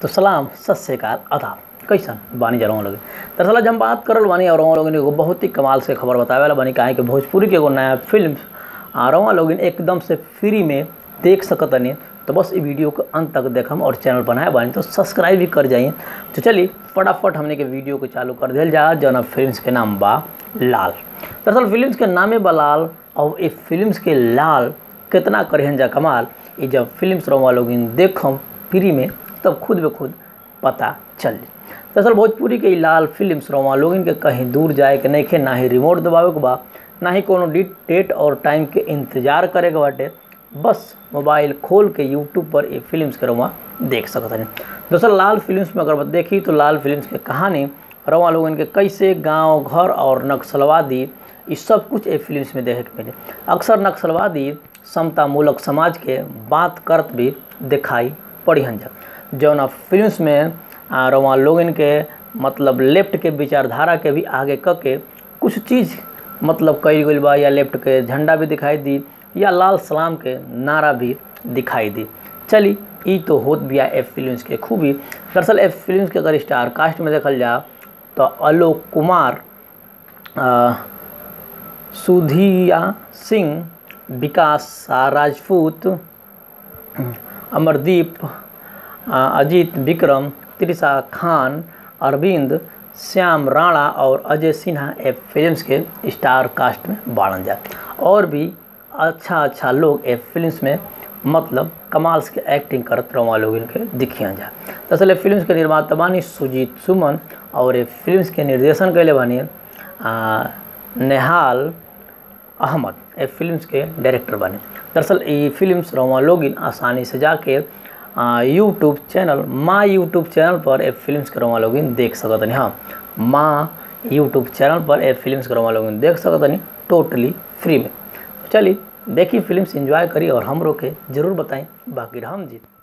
तो सलाम सत श्रीकाल अदाब कैसन बानी जा लोग दरअसल आज हम बात करल बानी और लोग एगो बहुत ही कमाल से खबर बतावे वाला बानी काहे कि भोजपुरी के एगो नया फिल्म आ रवा लोग एकदम से फ्री में देख सकतनी तो बस ये वीडियो को अंत तक देखम और चैनल बनाए बानी तो सब्सक्राइब भी कर जाइए तो चलिए फटाफट हमने के वीडियो को चालू कर दिया जा जौन फिल्म के नाम बा लाल दरअसल फिल्म के नामे बा लाल और ये फिल्म के लाल कितना करेहन जा कमाल ये जब फिल्म रवा लोग देखम फ्री में तब खुद ब खुद पता चल दरअसल भोजपुरी के ई लाल फिल्म रवा लोग के कहीं दूर जाए के नहीं खे ना ही रिमोट दबावे के बा ना ही कोनो डेट और टाइम के इंतजार करे के बाटे बस मोबाइल खोल के यूट्यूब पर ये फिल्म्स के रवा देख सकत हनी दोस्तों लाल फिल्म्स में अगर देखी तो लाल फिल्म्स के कहानी रवा लोगन के कैसे गांव घर और नक्सलवादी ये सब कुछ ये फिल्म्स में देखे के मिले अक्सर नक्सलवादी समता मूलक समाज के बात करत भी दिखाई पड़ी हन जा जौन फिल्म्स में रवा लोगन के मतलब लेफ्ट के विचारधारा के भी आगे क के कुछ चीज़ मतलब कई गई बा या लेफ्ट के झंडा भी दिखाई दी या लाल सलाम के नारा भी दिखाई दी चली ई तो होत बिया एफ फिल्म्स के खूबी दरअसल एफ फिल्म्स के अगर स्टार कास्ट में देखल जा तो आलोक कुमार सुधिया सिंह विकास राजपूत अमरदीप अजीत विक्रम त्रिशा खान अरविंद श्याम राणा और अजय सिन्हा ए फिल्म्स के स्टार कास्ट में बाढ़न जा और भी अच्छा अच्छा लोग ए फिल्म्स में मतलब कमाल के एक्टिंग करत रहा लोग इनके दिखिया जा दरअसल ए फिल्म्स के निर्माता बानी सुजीत सुमन और ए फिल्म्स के निर्देशन कैले बानी नेहाल अहमद ए फिल्म्स के डायरेक्टर बने दरअसल ये फिल्म्स रवा लोग आसानी से जाके यूट्यूब चैनल माँ यूट्यूब चैनल पर ए फिल्म्स के रवा लोग देख सकतनी हाँ माँ यूट्यूब चैनल पर ए फिल्म्स के रवा लोग देख सकतनी टोटली फ्री में चलिए देखिए फिल्म्स एंजॉय करी और हमरो के जरूर बताएं बाकी हम जीत